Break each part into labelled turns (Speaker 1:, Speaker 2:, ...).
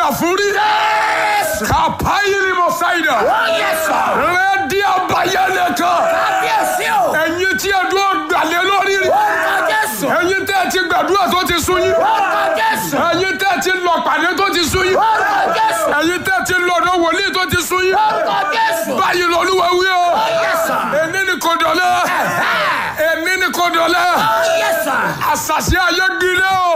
Speaker 1: jà fún rí. kàpáyìrì mọ̀ ṣáìdà. rẹ́dí àbáyé nìkan. ẹ̀yin tí ẹ̀dùn ọ̀gbàlẹ̀ lórí rí. ẹ̀yin tẹ́ ẹ ti gbàdúrà tó ti sún yín. ẹ̀yin tẹ́ ẹ ti lọ pàdé tó ti sún yín. ẹ̀yin tẹ́ ẹ ti lọ ọ̀dọ̀ wòlíì tó ti sún yín. báyìí lọ́lúwa wí o. èmi ni kò dọ̀lẹ́. èmi ni kò dọ̀lẹ́. àṣàṣì ayé gbiná o.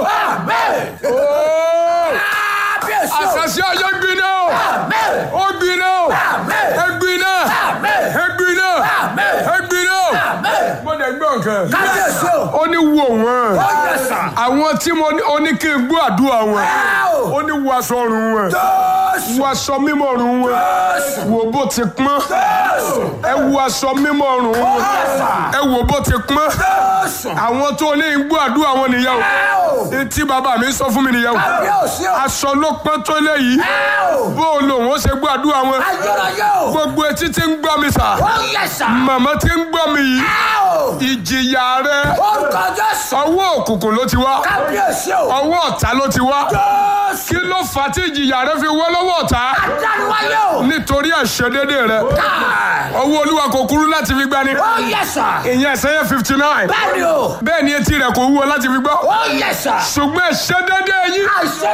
Speaker 1: Ooo. àṣàṣì ayé gbiná o. ó gbiná o. ẹ gbiná. ẹ gbiná. ẹ gbiná. mo lè gbọ́ nǹkan. ó ní wo wọn. àwọn tí mo ní ó ní kí n gbọ́ àdúrà wọn. ó ní wo aṣọ ọrùn wọn. wo aṣọ mímọ́ ọrùn wọn. wo bó ti pọ́n. ẹ wo aṣọ mímọ́ ọrùn wọn. ẹ wo bó ti pọ́n. àwọn tó ní gbọ́ àdúrà wọn nìyẹn o. etí bàbá mi sọ fún mi nìyẹn o. aṣọ ló pọ́n tó léyìí. bó o lò wọ́n ṣe gbọ́ àdúrà wọn. gbogbo etí tí ń gbọ́ mi sà. màmá tí ń gbọ́ mi yìí. ìjìyà rẹ ọwọ́ òkùnkùn ló ti wá. ọwọ́ ọ̀tá ló ti wá. kí ló fà á tí ìjìyà rẹ fi wọ́ lọ́wọ́ ọ̀tá. nítorí àìṣedédé rẹ. ọwọ́ olúwa kò kúrú láti fi gbani. ìyẹn ẹsẹ̀ fifty nine. bẹ́ẹ̀ ni etí rẹ̀ kò wúwo láti fi gbọ́. ṣùgbọ́n àìṣedédé yín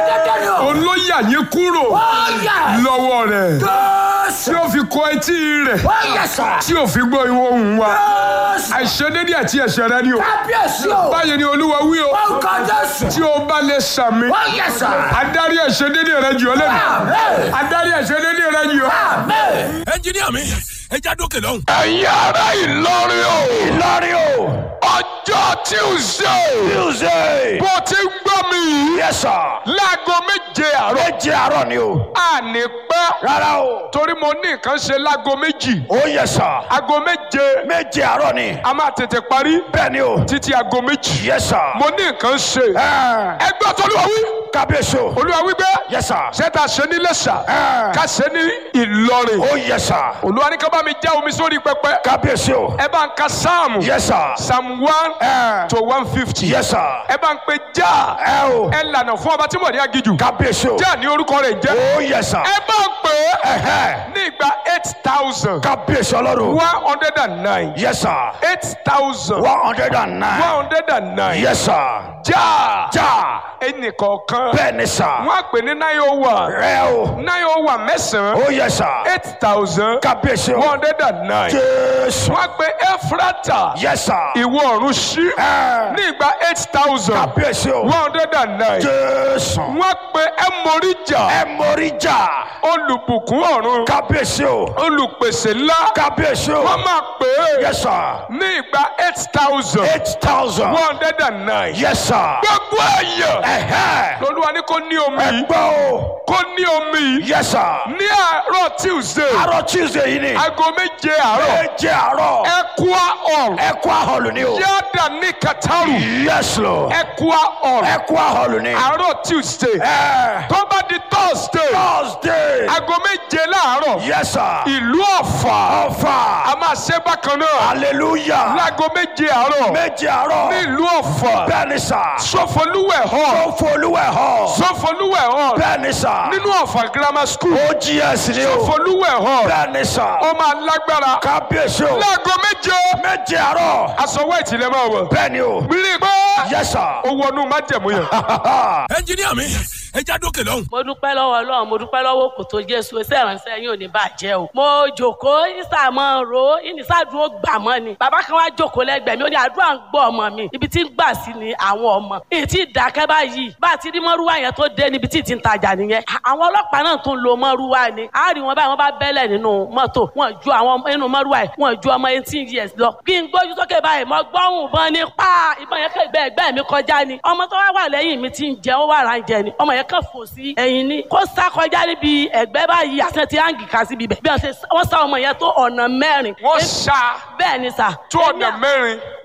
Speaker 1: olóyà yín kúrò lọ́wọ́ rẹ̀ tí ó fi kọ etí rẹ̀ tí ó fi gbọ́ ìwọ ohùn wa àìṣedédé àti ẹ̀ṣẹ̀ rẹ ni o báyìí ni olúwa wí o tí o bá lè sàmì adarí àìṣedédé rẹ jù ọ́ lẹ́nu adarí àìṣedédé rẹ jù ọ́.
Speaker 2: ẹnjiníà mi ẹja dókè lọ́hùn.
Speaker 1: ẹ̀yin ará Ìlọrin o
Speaker 3: Ìlọrin o.
Speaker 1: ọjọ́ Tuesday
Speaker 3: Tuesday.
Speaker 1: bó ti ń gbọ́ mi yìí
Speaker 3: Yes sir.
Speaker 1: láago méje àárọ̀
Speaker 3: Méje àárọ̀ ni o.
Speaker 1: àní pẹ́
Speaker 3: Rárá o.
Speaker 1: torí mo ní nǹkan ṣe láago méjì
Speaker 3: Ó yes sir.
Speaker 1: aago méje
Speaker 3: Méje àárọ̀ ni.
Speaker 1: a máa tètè parí
Speaker 3: Bẹ́ẹ̀ ni o.
Speaker 1: títí aago méjì
Speaker 3: Yes sir.
Speaker 1: mo ní nǹkan ṣe
Speaker 3: Ẹ
Speaker 1: ẹgbẹ́ tó olúwa wí
Speaker 3: kábíyèsí o.
Speaker 1: olúwa wí pé
Speaker 3: Yes sir.
Speaker 1: ṣé ta ṣe ní Iléṣà
Speaker 3: Ẹ.
Speaker 1: ká ṣe ní Ìlọrin
Speaker 3: Ó yes sir.
Speaker 1: olúwa ní ká bá mi já omi sórí pẹpẹ
Speaker 3: Kábíyèsí o.
Speaker 1: ẹ bá ń ka sáàmù
Speaker 3: Yes sir.
Speaker 1: psalm one
Speaker 3: Ẹ.
Speaker 1: to one fifty
Speaker 3: Yes sir.
Speaker 1: ẹ bá ń pe já
Speaker 3: Ẹ o.
Speaker 1: ẹ lànà fún ọba tí mo ní agijù
Speaker 3: Kábíyèsí o.
Speaker 1: já ní orúkọ rẹ̀ jẹ́
Speaker 3: Ó yes sir.
Speaker 1: ẹ bá ń pè é
Speaker 3: Ẹ̀hẹ́.
Speaker 1: ní ìgbà eight thousand
Speaker 3: Kábíyèsí ọlọ́run.
Speaker 1: one hundred and nine
Speaker 3: Yes sir.
Speaker 1: eight thousand
Speaker 3: One hundred and nine.
Speaker 1: one hundred and nine
Speaker 3: Yes sir.
Speaker 1: já
Speaker 3: Já.
Speaker 1: ẹnìkọ̀ọ̀kan
Speaker 3: Bẹ́ẹ̀ ni sir.
Speaker 1: wọ́n á pè ní nine oh one
Speaker 3: Rẹ o.
Speaker 1: nine oh one mẹ́sàn-án
Speaker 3: Ó yes sir.
Speaker 1: eight thousand
Speaker 3: Kábíyèsí
Speaker 1: one
Speaker 3: o.
Speaker 1: hundred and nine
Speaker 3: Jésù.
Speaker 1: wọ́n á pè Ẹ́fúrátà
Speaker 3: Yes sir.
Speaker 1: ìwọ ọ̀run sí
Speaker 3: Ẹ.
Speaker 1: ní ìgbà eight thousand
Speaker 3: Kábíyèsí o.
Speaker 1: one hundred and nine
Speaker 3: Jésù.
Speaker 1: wọ́n á pè Ẹmọríjà
Speaker 3: Ẹ mórí jà.
Speaker 1: olùbùkún ọ̀run
Speaker 3: Kábíyèsí o.
Speaker 1: olùpèsè ńlá
Speaker 3: Kábíyèsí o.
Speaker 1: wọ́n máa pè é
Speaker 3: Yes sir.
Speaker 1: ní ìgbà eight thousand
Speaker 3: Eight thousand.
Speaker 1: one hundred and nine
Speaker 3: Yes sir.
Speaker 1: gbogbo èèyàn
Speaker 3: Ẹ̀hẹ́.
Speaker 1: lolúwa ní kó ní omi
Speaker 3: Ẹ
Speaker 1: yìí
Speaker 3: gbọ́ o.
Speaker 1: kó ní omi yìí
Speaker 3: Yes sir.
Speaker 1: ní àárọ̀ Tuesday
Speaker 3: Àárọ̀ Tuesday yìí ni.
Speaker 1: aago méje àárọ̀
Speaker 3: Méje àárọ̀.
Speaker 1: Ẹ̀kúà hall
Speaker 3: Ẹ̀kọ́ àhọlù ni o.
Speaker 1: yáàdà ní Kataru
Speaker 3: Yes Lord.
Speaker 1: Ẹ̀kúà hall
Speaker 3: Ẹ̀kọ́ àhọlù ni.
Speaker 1: àárọ̀ Tuesday
Speaker 3: Ẹ.
Speaker 1: tó bá di Thursday
Speaker 3: Thursday.
Speaker 1: aago méje láàárọ̀
Speaker 3: Yes sir.
Speaker 1: ìlú Ọ̀fà
Speaker 3: Ọ̀fà.
Speaker 1: a máa ṣe bákan náà
Speaker 3: Hallelujah.
Speaker 1: láago méje àárọ̀
Speaker 3: Méje àárọ̀.
Speaker 1: ní ìlú Ọ̀fà
Speaker 3: Bẹ́ẹ̀ni sà.
Speaker 1: Sọfọlúwẹ̀ hall
Speaker 3: Ó folúwẹ̀ họ.
Speaker 1: Sọfọlúwẹ̀ hall
Speaker 3: Bẹ́ẹ̀ni sà.
Speaker 1: nínú Ọ̀fà grammar school
Speaker 3: OGS ni o.
Speaker 1: Sọfọlúwẹ̀ hall
Speaker 3: Bẹ́ẹ̀ni sà.
Speaker 1: ó máa lágbára
Speaker 3: Kábíyèsí o.
Speaker 1: láago méje
Speaker 3: Méje àárọ̀.
Speaker 1: aṣọ white lè máa wọ̀
Speaker 3: Bẹ́ẹ̀ni o.
Speaker 1: rí i pé
Speaker 3: Yes sir.
Speaker 1: ó wọnú májẹ̀mú yẹn.
Speaker 2: ẹnjiníà mi ẹja dókè lọ́hùn.
Speaker 4: mo dúpẹ́ lọ́wọ́ ọlọ́run mo dúpẹ́ lọ́wọ́ kò tó jésù iṣẹ́ ìránṣẹ́ yín ò ní bàjẹ́ o. mo jòkóó ìsàmọ́ ro ìnísàdúró gbà mọ́ ni. bàbá kan wá jòkóó lẹ́gbẹ̀ẹ́ mi ó ní àdúrà ń gbọ́ ọmọ mi ibi tí ń gbà sí ni àwọn ọmọ. èyí tí ìdákẹ́ báyìí bá a ti rí mọ́rúwá yẹn tó dé níbi tí ì ti ń tajà nìyẹn. àwọn ọlọ́pàá náà tún lo mọ́rúwá ni. a rí wọn báyìí wọ́n bá bẹ́lẹ̀ nínú mọ́tò wọn ju àwọn nínú mọ́rúwá yìí wọn ju ọmọ eighteen years lọ. bí n gbójú sókè báyìí mo gbọ́hùn ìbọn ní pa ìbọn yẹn kẹ́gbẹ́ ẹgbẹ́ mi kọjá ni. ọmọ tó wá wà lẹ́yìn mi ti ń jẹ ó wà rà ń jẹ ni ọmọ yẹn kàn fò sí ẹ̀yìn ni kó sá kọjá níbi ẹ̀gbẹ́ báyìí àti ti áǹgì kà síbi bẹ̀ bí wọ́n ṣe wọ́n sá ọmọ yẹn tó ọ̀nà mẹ́rin.
Speaker 1: wọ́n ṣá
Speaker 4: bẹ́ẹ̀ ni sà.
Speaker 1: tó ọ̀nà mẹ́rin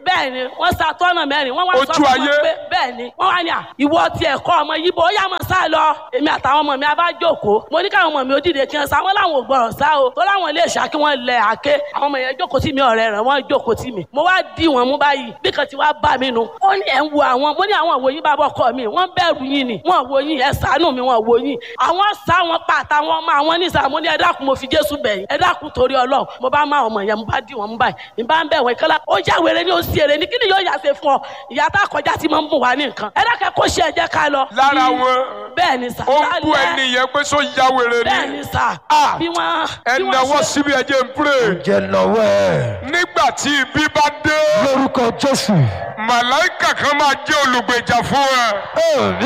Speaker 4: bẹ́ẹ̀ ni wọ́n sa tọ́nà mẹ́rin wọ́n wá sọ
Speaker 1: Ojú
Speaker 4: fún
Speaker 1: ayé.
Speaker 4: wọn pé bẹ́ẹ̀ ni wọ́n wá ní à ìwọ ti ẹ̀kọ́ ọmọ yìí bó yá mọ̀ sá lọ èmi àtàwọn ọmọ mi a bá jókòó mo ní káwọn ọmọ mi ó dìde kí wọ́n sá wọn láwọn ò gbọ́dọ̀ sá o tó láwọn ilé ìṣá kí wọ́n lẹ àké àwọn ọmọ yẹn jókòó tì mí ọ̀rẹ́ rẹ̀ wọ́n jókòó tì mí mo wá dì wọ́n mú báyìí bí kan ti wá bá mi nu ó ní ẹ̀ ń wo àwọn mo ní àwọn òwò yín bá bọ́ kọ́ mi wọ́n bẹ̀rù yín ni wọ́n wo yín ẹ ṣàánú mi wọ́n wo yín àwọn sá wọn pa àtàwọn ọmọ àwọn ní ìsàmú ní ẹ dákun mo fi Jésù bẹ̀yìn ẹ dákun torí Ọlọ́run mo bá má ọmọ yẹn mo bá dì wọ́n mú báyìí ní bá ń bẹ̀ wọ́n ìkọ́lá ó já wèrè ní ó sì èrè ní kí ni yóò yà ṣe fún ọ ìyá tá a kọjá ti máa ń bùn wá ní nǹkan ẹ dákẹ́ kó ṣe ẹ jẹ́ ká lọ.
Speaker 1: lára
Speaker 4: Bí-
Speaker 1: wọn
Speaker 4: bẹ́ẹ̀ ni sà
Speaker 1: ó ń bú
Speaker 4: lálẹ́-
Speaker 1: ẹni yẹn pé sọ ya wèrè
Speaker 4: bẹ́ẹ̀
Speaker 1: ni
Speaker 4: ni sà
Speaker 1: Ah.
Speaker 4: bí wọ́n
Speaker 1: ẹ
Speaker 4: bí wọ́n
Speaker 1: náwó
Speaker 4: ṣe-
Speaker 1: síbi ẹjẹ ń pray
Speaker 3: jẹ́ lọ́wọ́ ẹ̀
Speaker 1: nígbà tí ibi bá dé
Speaker 3: lórúkọ jésù
Speaker 1: màláìkà kan máa jẹ́ olùgbèjà fún ẹ.
Speaker 3: ẹ̀mí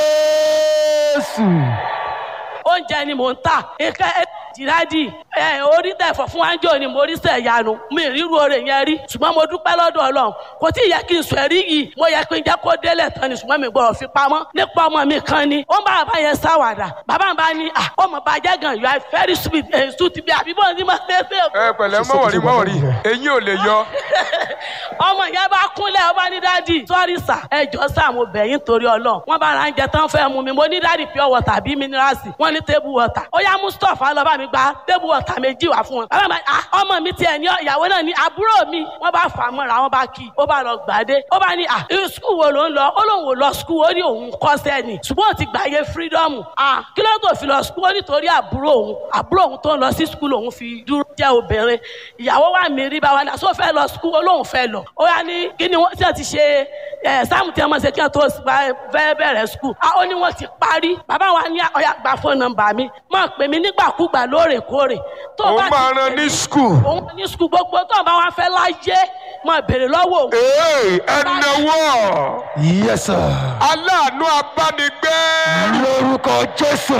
Speaker 3: jésù
Speaker 4: oúnjẹ ni mò ń tà ike jìrádì ẹ orí tẹ̀fọ̀ fún wájú ni mo rí sẹ̀ yanu mi ríru oore yẹn rí ṣùgbọ́n mo dúpẹ́ lọ́dọ̀ ọlọ́run kò tí ì yẹ kí n sọ ẹ̀rí yìí mo yẹ kí n jẹ́ kó délẹ̀ tán ni ṣùgbọ́n mi gbọ́dọ̀ fi pamọ́ nípa ọmọ mi kan ni ó ń bá bàbá yẹn sáwàdà bàbá mi bá ní à ọmọ bàjẹ́ gan you are very sweet ẹ̀ sùn ti bí àbíbọ̀ ní ma ṣe é ṣe
Speaker 1: ẹ pẹ̀lẹ́ mọ̀wọ̀rí mọ̀wọ̀rí eyín ò lè yọ.
Speaker 4: ọmọ yẹn bá kúnlẹ̀ ọba ní dádì sọ́rí sà ẹjọ́ sà mo bẹ̀ yín torí ọlọ́run wọ́n bá ra ń jẹ tán fẹ́ mu mi mo ní dádì pure water bí mineralsi wọ́n ní table water ó yá mustapha lọ bá mi gba table water méjì wá fún wọn. bàbá mi ah ọmọ mi tiẹ̀ ní ìyàwó náà ní àbúrò mi wọ́n bá fà á mọ́ra wọ́n bá kí i ó bá lọ gbàdé ó bá ní ah irú skul wo ló ń lọ ó lóun ò lọ skul ó ní òun kọ́sẹ́ ni ṣùgbọ́n ó ti gbàyè freedom ah kí ló tó fi lọ skul ó nítorí àbúrò òun àbúrò òun tó ń lọ sí skul òun fi dúró jẹ́ obìnrin ìyàwó wa mi rí bá wa ní àṣọ fẹ́ lọ skul ó lóun fẹ́ lọ ó yá ní kí ni wọ́n ti ti ṣe ẹ̀ sáàmù tí wọ́n máa ṣe kí wọ́n tó bá- fẹ́ bẹ̀rẹ̀ skul ah ó ní wọ́n ti parí bàbá wa ní ọ̀yà gba fóònù nọ́mbà mi máa pè mí nígbàkúgbà lóòrèkóòrè tó o
Speaker 1: ó
Speaker 4: bá ti
Speaker 1: máa
Speaker 4: pè
Speaker 1: ran
Speaker 4: mí-
Speaker 1: ní skul.
Speaker 4: òun ní skul gbogbo tó o bá wá fẹ́ láyé máa béèrè lọ́wọ́ òun
Speaker 1: ee ẹ náwó
Speaker 3: yes sir
Speaker 1: aláàánú abánigbé.
Speaker 3: lórúkọ jésù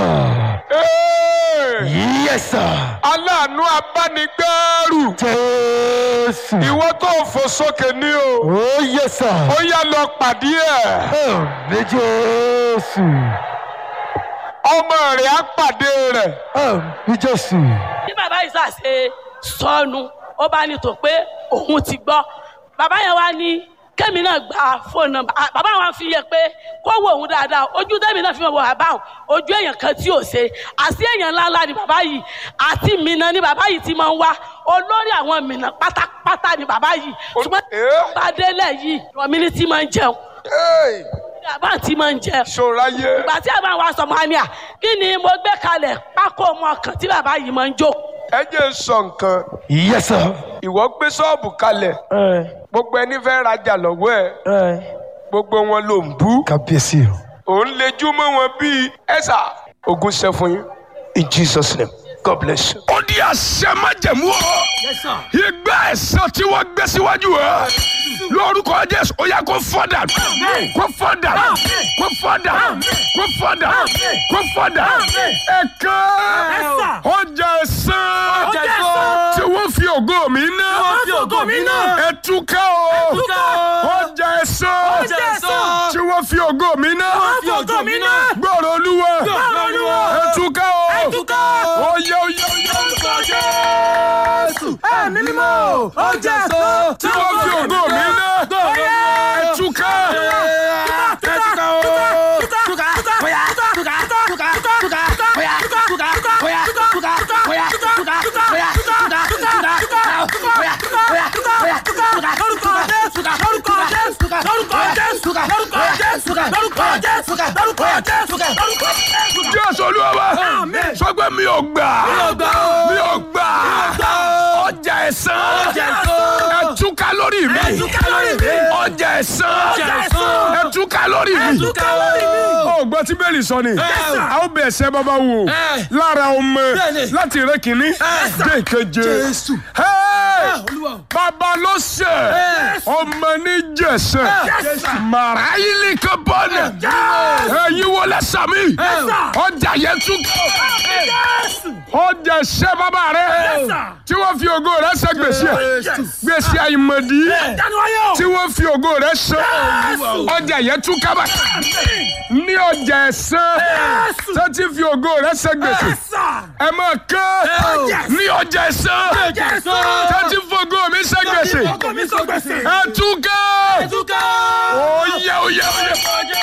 Speaker 1: Ee,
Speaker 3: yes sir
Speaker 1: aláàánú abánigbẹ́rù.
Speaker 3: jésù
Speaker 1: ìwọ tó fò sókè ní o.
Speaker 3: oh yes sir
Speaker 1: ó yá lọ pàdé ẹ̀.
Speaker 3: ẹ̀mí jésù
Speaker 1: ọmọ rẹ̀ á pàdé rẹ̀.
Speaker 3: ẹ̀mí jésù
Speaker 4: bí bàbá yìí ṣàṣe sọnù ó bá ní tó pé òun ti gbọ́ bàbá yẹn wá ní kẹ́mi náà gba fóònù nọ́mbà Ah, bàbá wa fi yẹ pé kó wo òun dáadáa ojú tẹ́mi náà fi wọ bàbá òun ojú èèyàn kan tí ò ṣe àti èèyàn ńláńlá ni bàbá yìí àti mìíràn ni bàbá yìí ti máa ń wá olórí àwọn mìíràn pátápátá ni bàbá yìí ṣùgbọ́n
Speaker 1: Eh?
Speaker 4: bá délẹ̀ yìí rọ̀mí ní tí máa ń jẹun
Speaker 1: Ee,
Speaker 4: bàbá tí máa ń jẹun
Speaker 1: ṣòráyé.
Speaker 4: ìgbà tí àbá wa sọ máa ní à kí ni mo gbé kalẹ̀ pákó ọmọ kan tí bàbá yìí máa ń jó
Speaker 1: ẹ jẹ́ sọ nǹkan.
Speaker 3: yes sir
Speaker 1: ìwọ gbé ṣọ́ọ̀bù kalẹ̀
Speaker 3: ẹ
Speaker 1: gbogbo ẹni fẹ́ rajà lọ́wọ́ ẹ̀
Speaker 3: ẹ
Speaker 1: gbogbo wọn ló ń bú.
Speaker 3: kábíyèsí o
Speaker 1: òun lejú mọ́ wọn bíi ẹ̀sà ogun ṣe fún yín in jesus name god bless you.
Speaker 2: ó di àṣẹ májẹ̀mú o. ìgbà ẹ̀san tí wọ́n gbé síwájú ẹ̀ lórúkọ jésù ó yá kó fọ́dà kó fọ́dà kó fọ́dà kó fọ́dà kó fọ́dà. ẹ̀ka ọjà ẹ̀san tí wọ́n fi ògo mi ná ẹ̀túká o ọjà ẹ̀san tí wọ́n fi ògo mi ná gbọ́rọ̀ olúwa ẹ̀túká o oyè oyè oyè orúkọ jésù
Speaker 3: ẹ̀mí mímọ́ ó jẹ́ ẹ̀sọ́
Speaker 2: tí wọ́n fi ògo mi ná ẹ̀túká ẹ̀túká o. jésù olúwa wa sọ pé mi ò gbà mi ò gbà ọjà ẹ̀san ẹ̀túká lórí mi ọjà ẹ̀san ẹ̀túká lórí mi. ó gbọ́ tí bẹ́ẹ̀lì sọ ni a ó bẹ̀ ẹ̀sẹ̀ bàbá wò lára ọmọ láti rẹ kìíní dé ìkeje Hey! bàbá ló ṣe ọmọ ní jẹ̀sẹ̀ màrá ilé kan bọ́ọ̀nù ẹ̀yin wọlé sàmì ọjà yẹn tún ọjà ṣẹ́ bàbá rẹ tí wọ́n fi ògo rẹ ṣe gbèsè gbèsè àìmọ̀dí tí wọ́n fi ògo rẹ ṣe ọjà yẹn tún kábà ní ọjà ẹ̀sán tó ti fi ògo rẹ ṣe gbèsè ẹ máa kán ní ọjà ẹ̀sán tó ti fi ògo mi ṣe gbèsè ẹ tún ká ó yẹ ó yẹ ó yẹ.